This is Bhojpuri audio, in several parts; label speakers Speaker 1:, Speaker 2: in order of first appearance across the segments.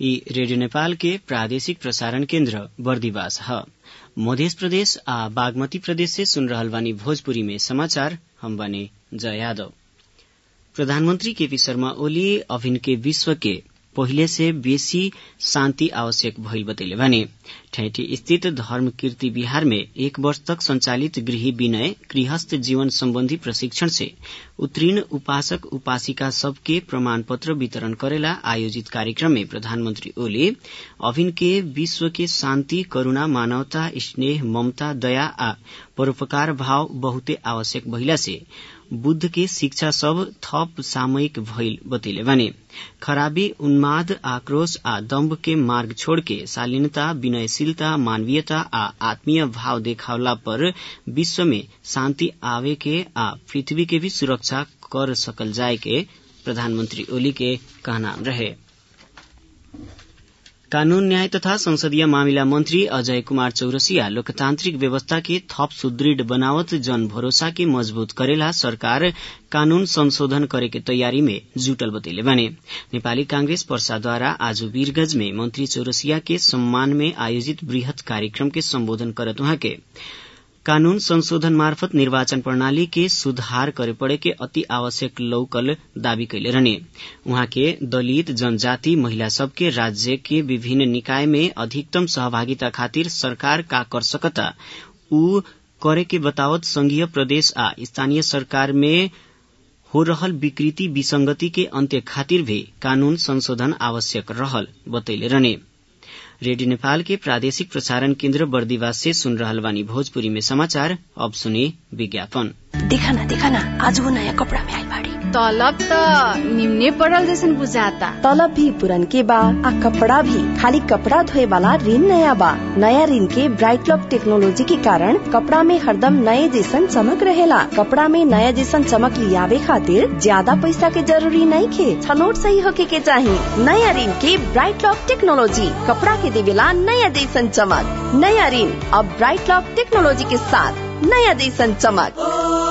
Speaker 1: ई रेडियो नेपाल के प्रादेशिक प्रसारण केन्द्र बर्दिवास ह मध्य प्रदेश आ बागमती प्रदेश से सुन रहल बानी भोजपुरी में समाचार हम बानी जय यादव प्रधानमंत्री केपी शर्मा ओली अभिन के विश्व के पहिले से बेसी शान्ति आवश्यक भइल बतैले भने ठेठी स्थित धर्म कीर्ति विहार में एक वर्ष तक संचालित गृह विनय गृहस्थ जीवन सम्बन्धी प्रशिक्षण से उत्तीर्ण उपासक उपासिका सबके प्रमाण पत्र वितरण करेला आयोजित कार्यक्रम में प्रधानमंत्री ओली अभिन के विश्व के शान्ति करूणा मानवता स्नेह ममता दया आ परोपकार भाव बहुते आवश्यक भइला से बुद्ध के शिक्षा सब थप सामयिक भइल बतैले भने खराबी उन्माद आक्रोश आ दम्भ के मार्ग छोड़ के शालीनता विनयशीलता मानवीयता आ आत्मीय भाव देखावला पर विश्व में शान्ति आवे के आ पृथ्वी के भी सुरक्षा कर सकल जाए के प्रधानमंत्री ओली के कहना रहे कानून न्याय तथा संसदीय मामिला मंत्री अजय कुमार चौरसिया लोकतांत्रिक व्यवस्था के थप सुदृढ़ बनावत जन भरोसा के मजबूत करेला सरकार कानून संशोधन करे के तैयारी में जुटल बतैले बने नेपाली कांग्रेस पर्साद्वारा आज वीरगंज में मंत्री चौरसिया के सम्मान में आयोजित वृहत कार्यक्रम के सम्बोधन करत उहाँ के कानून संशोधन मार्फत निर्वाचन प्रणाली के सुधार करे पड़े के अति आवश्यक लौकल दावी कैले रहने उहाँ के दलित जनजाति महिला सबके राज्य के विभिन्न निकाय में अधिकतम सहभागिता खातिर सरकार का कर सकता ऊ करे के बतावत संघीय प्रदेश आ स्थानीय सरकार में हो रहल विकृति विसंगति के अंत्य खातिर भी कानून संशोधन आवश्यक रहल बतैले रहने रेडियो नेपाल के प्रादेशिक प्रसारण केन्द्र बर्दिवास से सुन रहल बानी भोजपुरी में समाचार अब सुने विज्ञापन
Speaker 2: देखा ना देखा ना आज वो नया कपड़ा में आई बाड़ी
Speaker 3: तलब त निम्ने पड़ल जैसन बुझाता
Speaker 2: तलब भी पुरन के बा आ कपड़ा भी खाली कपड़ा धोए वाला ऋण नया बा नया ऋण के ब्राइट लॉक टेक्नोलॉजी के कारण कपड़ा में हरदम नए जैसन चमक रहेला कपड़ा में नया जैसन चमक लियावे खातिर ज्यादा पैसा के जरूरी नहीं खे छनोट सही होके के चाही नया ऋण के ब्राइट लॉक टेक्नोलॉजी कपड़ा के देवेला नया जैसन चमक नया ऋण अब ब्राइट लॉक टेक्नोलॉजी के साथ नया जैसन चमक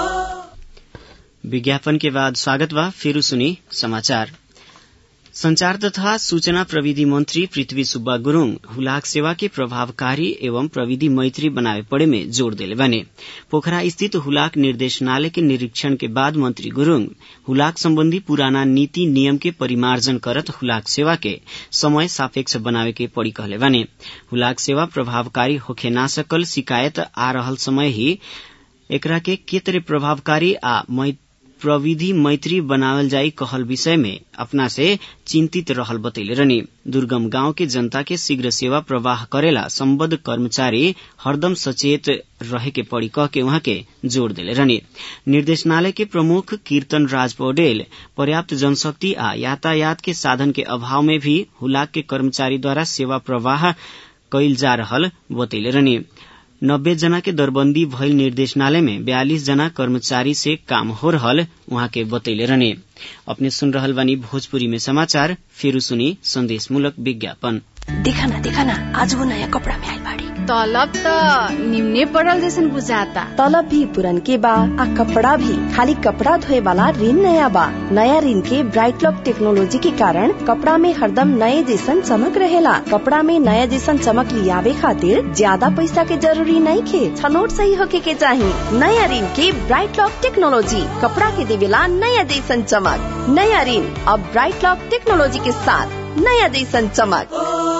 Speaker 1: विज्ञापन के बाद स्वागत बा फिर सुनी समाचार संचार तथा सूचना प्रविधि मंत्री पृथ्वी सुब्बा गुरूङ हुलाक सेवा के प्रभावकारी एवं प्रविधि मैत्री बनावे पड़े में जोड़ दिले बने पोखरा स्थित हुलाक निर्देशनालय के निरीक्षण के बाद मंत्री गुरूङ हुलाक सम्बन्धी पुराना नीति नियम के परिमार्जन करत हुलाक सेवा के समय सापेक्ष बनावे के पड़ी कहले बने हुलाक सेवा प्रभावकारी होखे ना सकल शिकायत आ रहल समय ही एकरा के के तरह प्रभावकारी आ प्रविधि मैत्री बनावल जाई कहल विषय में अपना से चिंतित रहल बतैले रहनी दुर्गम गांव के जनता के शीघ्र सेवा प्रवाह करेला संबद्ध कर्मचारी हरदम सचेत रहे के पड़ी कह के वहां के जोड़ दिले रहनी निर्देशनालय के प्रमुख कीर्तन राज पौडेल पर्याप्त जनशक्ति आ यातायात के साधन के अभाव में भी हुलाक के कर्मचारी द्वारा सेवा प्रवाह कैल जा रहल बतैले रहनी नब्बे जना के दरबंदी भइल निर्देशनालय में बयालीस जना कर्मचारी से काम हो रहल वहां के बतैले रहने अपने सुन रहल बानी भोजपुरी में समाचार फिर सुनी संदेश मूलक विज्ञापन
Speaker 2: देखा ना देखा ना आज वो नया कपड़ा में आई बाड़ी
Speaker 3: तलब त निम्ने पड़ल जैसन बुझाता
Speaker 2: तलब भी पुरन के बा आ कपड़ा भी खाली कपड़ा धोए वाला ऋण नया बा नया ऋण के ब्राइट लॉक टेक्नोलॉजी के कारण कपड़ा में हरदम नए जैसन चमक रहेला कपड़ा में नया जैसन चमक लियावे खातिर ज्यादा पैसा के जरूरी नहीं खे छनोट सही होके के चाही नया ऋण के ब्राइट लॉक टेक्नोलॉजी कपड़ा के देवेला नया जैसन चमक नया ऋण अब ब्राइट लॉक टेक्नोलॉजी के साथ नया जैसन चमक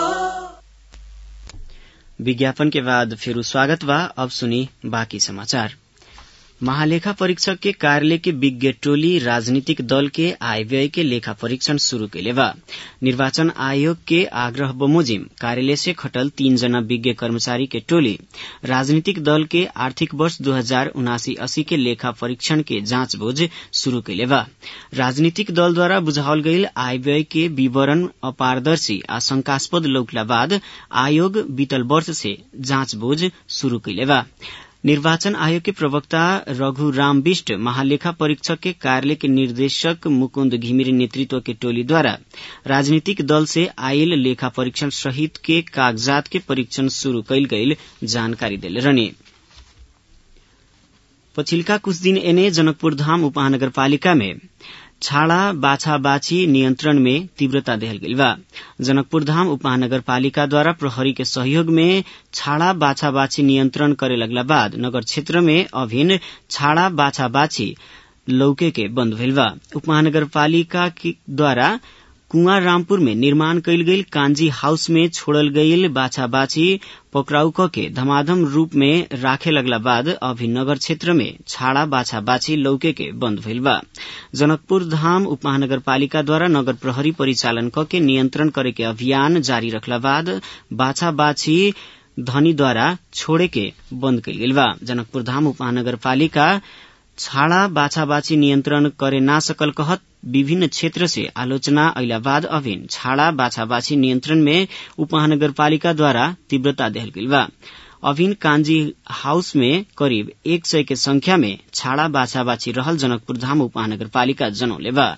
Speaker 1: विज्ञापन के बाद फिर स्वागत बा अब सुनी बाकी समाचार महालेखा परीक्षक के कार्यालय के विज्ञ टोली राजनीतिक दल के आय व्यय के लेखा परीक्षण शुरू कैले बा निर्वाचन आयोग के आग्रह बमोजिम कार्यालय से खटल तीन जना विज्ञ कर्मचारी के टोली राजनीतिक दल के आर्थिक वर्ष दो हजार उनासी अस्सी के लेखा परीक्षण के जाँचबूझ शुरू कैले बा राजनीतिक दल द्वारा बुझावल गईल आय व्यय के विवरण अपारदर्शी आ शंकास्पद लौकला बाद आयोग बीतल वर्ष से जाँचबूझ शुरू कैले बा निर्वाचन आयोग के प्रवक्ता रघु राम बिष्ट महालेखा परीक्षक के कार्यालय के निर्देशक मुकुन्द घिमिरे नेतृत्व के टोली द्वारा राजनीतिक दल से आयल लेखा परीक्षण सहित के कागजात के परीक्षण शुरू कैल गईल जानकारी दिले रहने पछिल्का कुछ दिन एने जनकपुर धाम उपमहानगरपालिका में छाड़ा बाछा बाछी नियंत्रण में तीव्रता देहल गइल बा जनकपुर धाम उपमहानगरपालिकाद्वारा प्रहरी के सहयोग में छाड़ा बाछा बाछी नियंत्रण करे लगला बाद नगर क्षेत्र में अभिन्न छाड़ा बाछा बाछी लौके के बंद भइल बा उपमहानगरपालिका द्वारा कुंवर रामपुर में निर्माण कयल गईल कांजी हाउस में छोड़ल गईल बाछा बाछी पकड़ाउ क के धमाधम रूप में राखे लगला बाद अभी नगर क्षेत्र में छाड़ा बाछा बाछी लौके के बंद भइल बा जनकपुर धाम उपमहानगरपालिका द्वारा नगर प्रहरी परिचालन क के नियंत्रण करे के अभियान जारी रखला बाद बाछा बाछी धनीद्वारा छोड़े के बंद कयल गेल बा जनकपुर धाम उपमहानगरपालिका छाड़ा बाछा बाछी नियंत्रण करे ना सकल कहत विभिन्न क्षेत्र से आलोचना अइला बाद अभिन छाड़ा बाछा बाछी नियंत्रण में उपमहानगरपालिका द्वारा तीव्रता देहल गइल बा अभिन कांजी हाउस में करीब एक सय के संख्या में छाड़ा बाछा बाछी रहल जनकपुर धाम उपमहानगरपालिका जनौले बा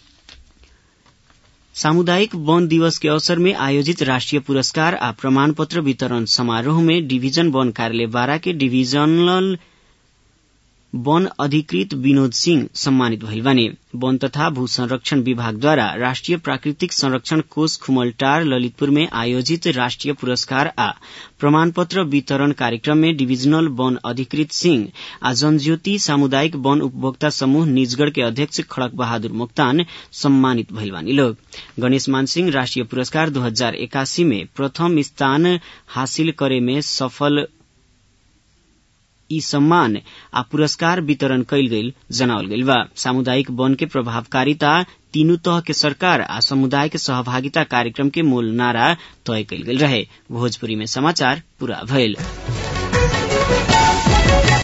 Speaker 1: सामुदायिक वन दिवस के अवसर में आयोजित राष्ट्रीय पुरस्कार आ प्रमाण पत्र वितरण समारोह में डिवीजन वन कार्यालय बारा के डिवीजनल वन अधिकृत विनोद सिंह सम्मानित भइल बानी वन तथा भू संरक्षण विभागद्वारा राष्ट्रिय प्राकृतिक संरक्षण कोष खुमलटार ललितपुर में आयोजित राष्ट्रिय पुरस्कार आ प्रमाण पत्र वितरण कार्यक्रम में डिविजनल वन अधिकृत सिंह आ जनज्योति सामुदायिक वन उपभोक्ता समूह निजगढ़ के अध्यक्ष खड़क बहादुर मोक्तान सम्मानित भइल बानी लोग गणेश मान सिंह राष्ट्रिय पुरस्कार दो हजार एकासी में प्रथम स्थान हासिल करे में सफल यी सम्मान आ पुरस्कार वितरण कयल गेल जनावल गेल बा सामुदायिक वन के प्रभावकारिता तीनू तह के सरकार आ समुदाय के सहभागिता कार्यक्रम के मूल नारा तय कयल गेल रहे भोजपुरी में समाचार पूरा भइल